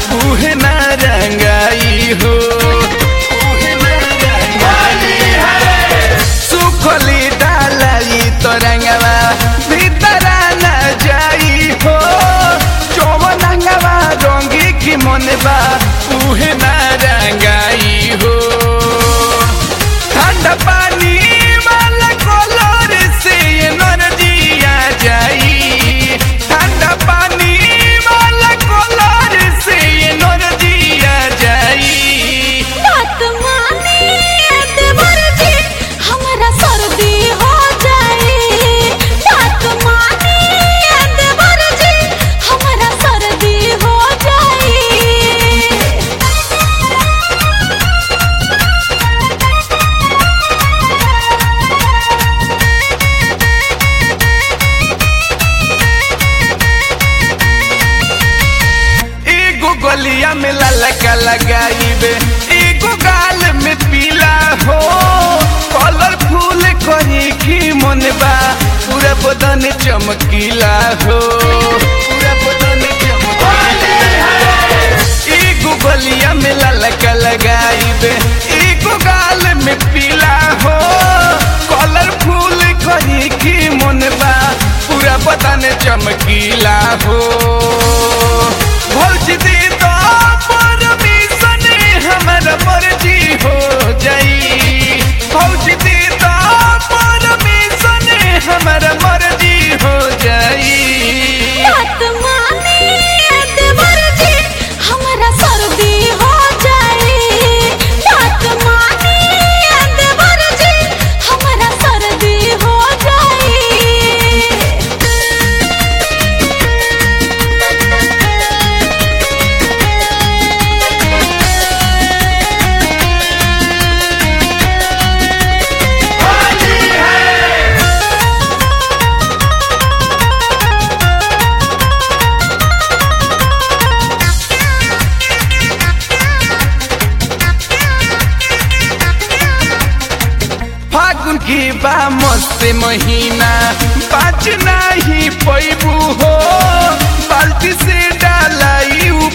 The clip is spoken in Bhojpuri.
उहे ना रंगाई हो उहे ना रंगाई। सुखली डालाई तो रंगवा भीतरा न जाई हो चौवन रंगवा रंगी की मनबा उहे ना रंगाई हो ठंडा पानी वाला कलर से एनर्जी आ जाई ठंडा पानी वाला कलर से एनर्जी आ जाई बात माने देवर जी हमरा सर्दी हो जाए बात माने देवर जी हमरा सर्दी हो जाए एगो गलिया में ललका लगाइबे एगो गाल में पीला हो कलरफुल करी की मनबा पूरा बदन चमकीला हो पूरा बदन चमकीला एगो गलिया में ललका लगाइबे एगो गाल में पीला हो कलरफुल करी की मनबा पूरा बदन चमकीला हो भौज दे तो परमिशन हमारा मर्जी हो जाई भौज दे तो परमिशन हमारा मर्जी हो जाई बात माने देवर जी हमरा सर्दी हो जाए बात माने देवर जी हमरा सर्दी हो फागुन की बा मस्त महीना बाच नहीं पैबू हो बाल्टी से डालाई